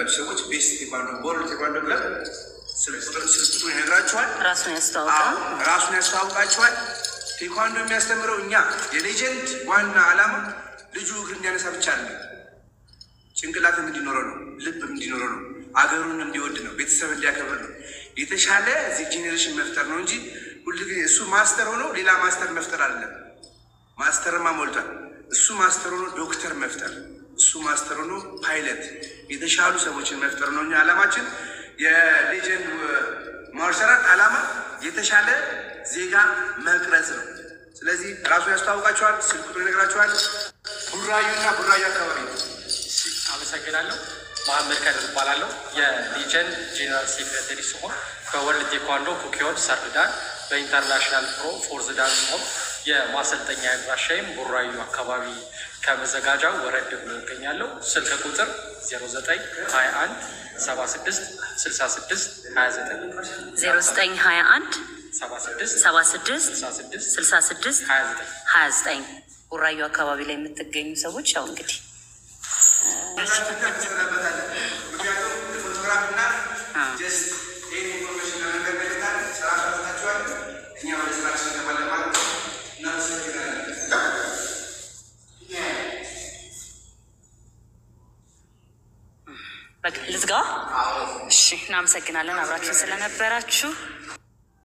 ያላችሁ ሰዎች ቤስት ቴኳንዶ ቦርድ ቴኳንዶ ክለብ ስልክ ቁጥሩ ይነግራችኋል። ራሱን ያስተዋውቃል። አዎ፣ ራሱን ያስተዋውቃችኋል። ቴኳንዶ የሚያስተምረው እኛ የሌጀንድ ዋና ዓላማ ልጁ እግር እንዲያነሳ ብቻ አለ ጭንቅላትም እንዲኖረው ነው፣ ልብም እንዲኖረው ነው፣ አገሩን እንዲወድ ነው፣ ቤተሰብ እንዲያከብር ነው። የተሻለ እዚህ ጄኔሬሽን መፍጠር ነው እንጂ ሁልጊዜ እሱ ማስተር ሆኖ ሌላ ማስተር መፍጠር አይደለም። ማስተርማ ሞልቷል። እሱ ማስተር ሆኖ ዶክተር መፍጠር፣ እሱ ማስተር ሆኖ ፓይለት፣ የተሻሉ ሰዎችን መፍጠር ነው። እኛ ዓላማችን የሌጀንድ ማርሻል አርት ዓላማ የተሻለ ዜጋ መቅረጽ ነው። ስለዚህ ራሱ ያስተዋውቃቸዋል፣ ስልክ ቁጥሩ ይነግራቸዋል። ቡራዩና ቡራዩ አካባቢ ነው። አመሰግናለሁ። መሀመድ ከድር እባላለሁ። የሊጀንድ ጄኔራል ሴክሬታሪ ሲሆን በወርልድ ቴኳንዶ ኩኪዮን ሰርዳን በኢንተርናሽናል ፕሮ ፎርዝ ዳን ሲሆን የማሰልጠኛ አድራሻይም ቡራዩ አካባቢ ከመዘጋጃው ወረድ ብሎ ይገኛለሁ። ስልክ ቁጥር 0921 76 66 29 ዜሮ ዘጠኝ ሀያ አንድ 76 ሰባ ስድስት 66 ስልሳ ስድስት 29 ሀያ ዘጠኝ ቡራዩ አካባቢ ላይ የምትገኙ ሰዎች ያው እንግዲህ ምክንያቱም ፎቶግራፍና ጀስት ይህን ኢንፎርሜሽን ለመንገድ መልታል ስራ ሰታችኋል። እኛ ወደ ስራችን እንገባለን ማለት ነው። እናመሰግናለን። በቃ ልዝጋ። እሺ፣ እናመሰግናለን አብራችሁ ስለነበራችሁ።